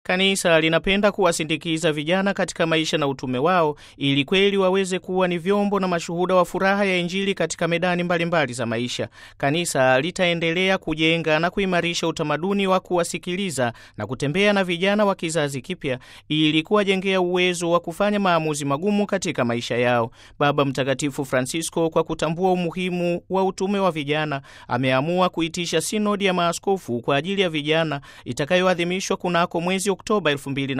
Kanisa linapenda kuwasindikiza vijana katika maisha na utume wao ili kweli waweze kuwa ni vyombo na mashuhuda wa furaha ya Injili katika medani mbalimbali mbali za maisha. Kanisa litaendelea kujenga na kuimarisha utamaduni wa kuwasikiliza na kutembea na vijana wa kizazi kipya ili kuwajengea uwezo wa kufanya maamuzi magumu katika maisha yao. Baba Mtakatifu Francisco, kwa kutambua umuhimu wa utume wa vijana, ameamua kuitisha sinodi ya maaskofu kwa ajili ya vijana itakayoadhimishwa kunako mwezi Oktoba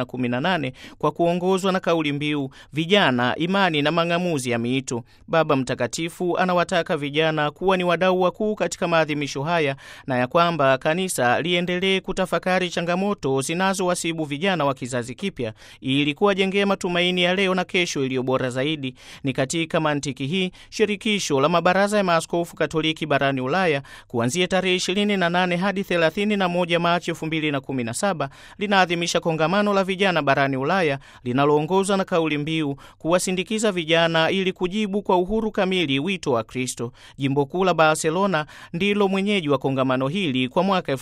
2018 kwa kuongozwa na kauli mbiu vijana, imani na mang'amuzi ya miito. Baba Mtakatifu anawataka vijana kuwa ni wadau wakuu katika maadhimisho haya na ya kwamba kanisa liendelee kutafakari changamoto zinazowasibu vijana wa kizazi kipya ili kuwajengea matumaini ya leo na kesho iliyo bora zaidi. Ni katika mantiki hii shirikisho la mabaraza ya maaskofu Katoliki barani Ulaya kuanzia tarehe 28 hadi 31 Machi 2017 linaadhimisha kongamano la vijana barani Ulaya linaloongozwa na kauli mbiu kuwasindikiza vijana ili kujibu kwa uhuru kamili wito wa Kristo. Jimbo kuu la Barcelona ndilo mwenyeji wa kongamano hili kwa mwaka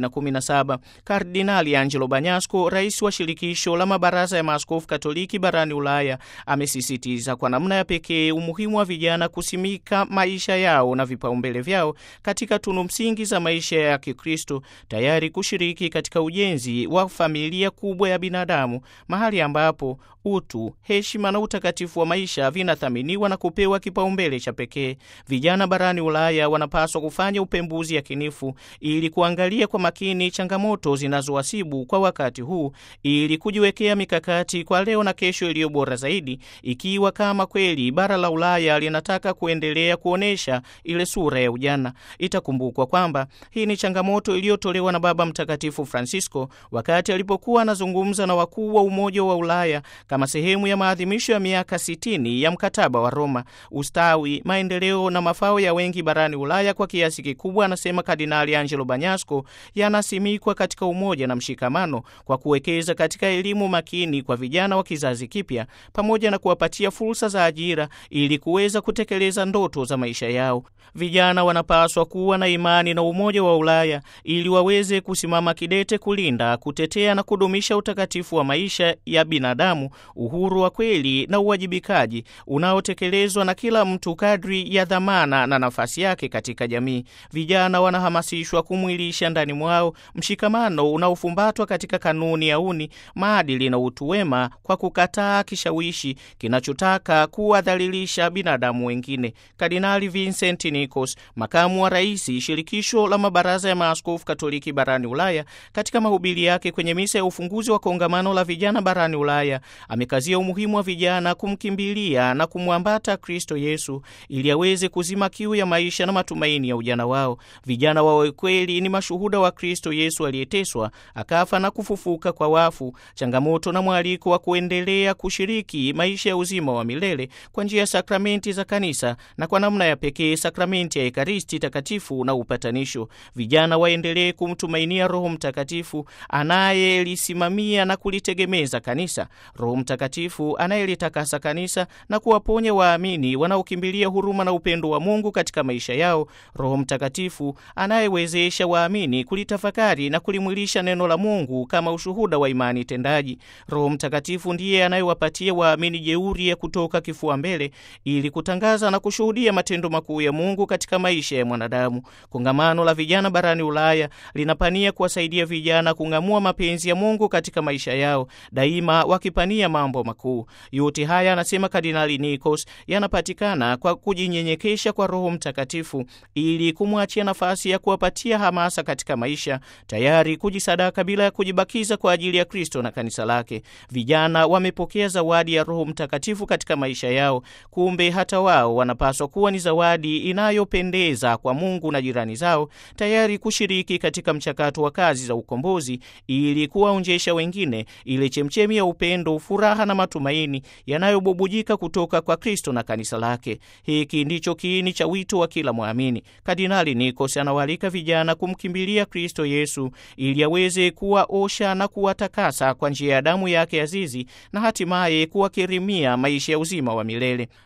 2017. Kardinali Angelo Banyasco, rais wa shirikisho la mabaraza ya maaskofu Katoliki barani Ulaya, amesisitiza kwa namna ya pekee umuhimu wa vijana kusimika maisha yao na vipaumbele vyao katika tunu msingi za maisha ya Kikristo, tayari kushiriki katika ujenzi wa familia kubwa ya binadamu, mahali ambapo utu, heshima na utakatifu wa maisha vinathaminiwa na kupewa kipaumbele cha pekee. Vijana barani Ulaya wanapaswa kufanya upembuzi yakinifu ili kuangalia kwa makini changamoto zinazowasibu kwa wakati huu ili kujiwekea mikakati kwa leo na kesho iliyo bora zaidi, ikiwa kama kweli bara la Ulaya linataka kuendelea kuonyesha ile sura ya ujana. Itakumbukwa kwamba hii ni changamoto iliyotolewa na Baba Mtakatifu Francisco wakati alipokuwa anazungumza na wakuu wa Umoja wa Ulaya kama sehemu ya maadhimisho ya miaka 60 ya mkataba wa Roma. Ustawi, maendeleo na mafao ya wengi barani Ulaya kwa kiasi kikubwa, anasema Kardinali Angelo Banyasco, yanasimikwa katika umoja na mshikamano kwa kuwekeza katika elimu makini kwa vijana wa kizazi kipya pamoja na kuwapatia fursa za ajira ili kuweza kutekeleza ndoto za maisha yao. Vijana wanapaswa kuwa na imani na umoja wa Ulaya ili waweze kusimama kidete kulinda, kutetea na kudumisha utakatifu wa maisha ya binadamu, uhuru wa kweli na uwajibikaji unaotekelezwa na kila mtu kadri ya dhamana na nafasi yake katika jamii. Vijana wanahamasishwa kumwilisha ndani mwao mshikamano unaofumbatwa katika kanuni ya uni, maadili na utu wema, kwa kukataa kishawishi kinachotaka kuwadhalilisha binadamu wengine. Kardinali Vincent Nicos, makamu wa rais shirikisho la mabaraza ya maaskofu Katoliki barani Ulaya, katika mahubiri yake kwenye misa ya ufunguzi wa kongamano la vijana barani Ulaya amekazia umuhimu wa vijana kumkimbilia na kumwambata Kristo Yesu ili aweze kuzima kiu ya maisha na matumaini ya ujana wao. Vijana wawe kweli ni mashuhuda wa Kristo Yesu aliyeteswa, akafa na kufufuka kwa wafu, changamoto na mwaliko wa kuendelea kushiriki maisha ya uzima wa milele kwa njia ya sakramenti za kanisa na kwa namna ya pekee sakramenti ya Ekaristi Takatifu na upatanisho. Vijana waendelee kumtumainia Roho Mtakatifu anayelisimamia na kulitegemeza kanisa, Roho Mtakatifu anayelitakasa kanisa na kuwaponya waamini wanaokimbilia huruma na upendo wa Mungu katika maisha yao, Roho Mtakatifu anayewezesha waamini kulitafakari na kulimwilisha neno la Mungu kama ushuhuda wa imani tendaji. Roho Mtakatifu ndiye anayewapatia waamini jeuri ya kutoka kifua mbele ili kutangaza na kushuhudia matendo makuu ya Mungu katika maisha ya mwanadamu. Kongamano la vijana barani Ulaya linapania kuwasaidia vijana kung'amua mapenzi ya Mungu katika maisha yao, daima wakipania mambo makuu. Yote haya, anasema Kardinali Nikos, yanapatikana kwa kujinyenyekesha kwa Roho Mtakatifu ili kumwachia nafasi ya kuwapatia hamasa katika maisha, tayari kujisadaka bila ya kujibakiza kwa ajili ya Kristo na kanisa lake. Vijana wamepokea zawadi ya Roho Mtakatifu katika maisha yao, kumbe hata wao wanapaswa kuwa ni zawadi inayopendeza kwa Mungu na jirani zao, tayari kushiriki katika mchakato wa kazi za ukombozi ili kuwaonjesha wengine ile chemchemi ya upendo, furaha na matumaini yanayobubujika kutoka kwa Kristo na kanisa lake. Hiki ndicho kiini cha wito wa kila mwamini. Kardinali Nikos anawaalika vijana kumkimbilia Kristo Yesu ili aweze kuwaosha na kuwatakasa kwa njia ya damu yake azizi na hatimaye kuwakirimia maisha ya uzima wa milele.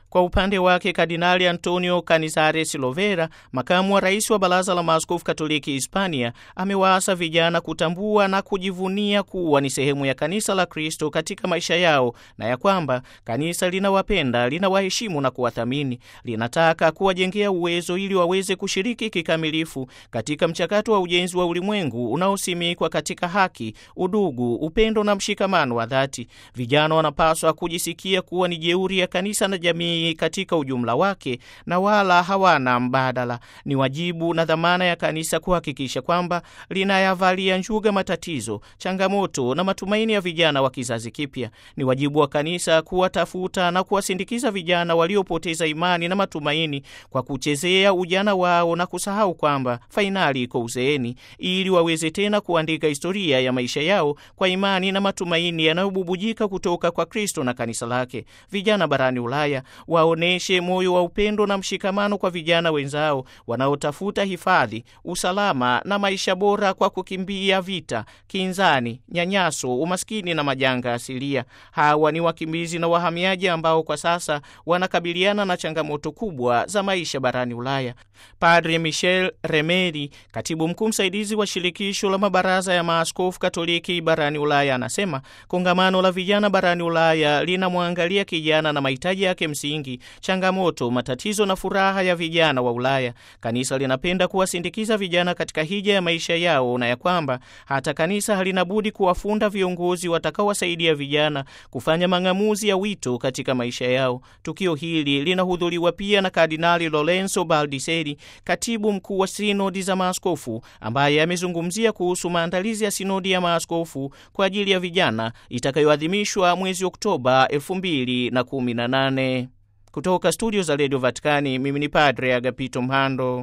Kwa upande wake Kardinali Antonio Canizares Lovera, makamu wa rais wa Baraza la Maaskofu Katoliki Hispania, amewaasa vijana kutambua na kujivunia kuwa ni sehemu ya kanisa la Kristo katika maisha yao na ya kwamba kanisa linawapenda, linawaheshimu na kuwathamini, linataka kuwajengea uwezo ili waweze kushiriki kikamilifu katika mchakato wa ujenzi wa ulimwengu unaosimikwa katika haki, udugu, upendo na mshikamano wa dhati. Vijana wanapaswa kujisikia kuwa ni jeuri ya kanisa na jamii katika ujumla wake na wala hawana mbadala. Ni wajibu na dhamana ya kanisa kuhakikisha kwamba linayavalia njuga matatizo, changamoto na matumaini ya vijana wa kizazi kipya. Ni wajibu wa kanisa kuwatafuta na kuwasindikiza vijana waliopoteza imani na matumaini kwa kuchezea ujana wao na kusahau kwamba fainali iko uzeeni, ili waweze tena kuandika historia ya maisha yao kwa imani na matumaini yanayobubujika kutoka kwa Kristo na kanisa lake. Vijana barani Ulaya waoneshe moyo wa upendo na mshikamano kwa vijana wenzao wanaotafuta hifadhi, usalama na maisha bora kwa kukimbia vita, kinzani, nyanyaso, umaskini na majanga asilia. Hawa ni wakimbizi na wahamiaji ambao kwa sasa wanakabiliana na changamoto kubwa za maisha barani Ulaya. Padre Michel Remeri, katibu mkuu msaidizi wa shirikisho la mabaraza ya maaskofu Katoliki barani Ulaya, anasema kongamano la vijana barani Ulaya linamwangalia kijana na mahitaji yake msingi, changamoto, matatizo na furaha ya vijana wa Ulaya. Kanisa linapenda kuwasindikiza vijana katika hija ya maisha yao, na ya kwamba hata kanisa halina budi kuwafunda viongozi watakaowasaidia vijana kufanya mang'amuzi ya wito katika maisha yao. Tukio hili linahudhuriwa pia na Kardinali Lorenzo Baldiseri, katibu mkuu wa sinodi za maaskofu, ambaye amezungumzia kuhusu maandalizi ya sinodi ya maaskofu kwa ajili ya vijana itakayoadhimishwa mwezi Oktoba 2018. Kutoka studio za redio Vatikani, mimi ni Padre Agapito Mhando.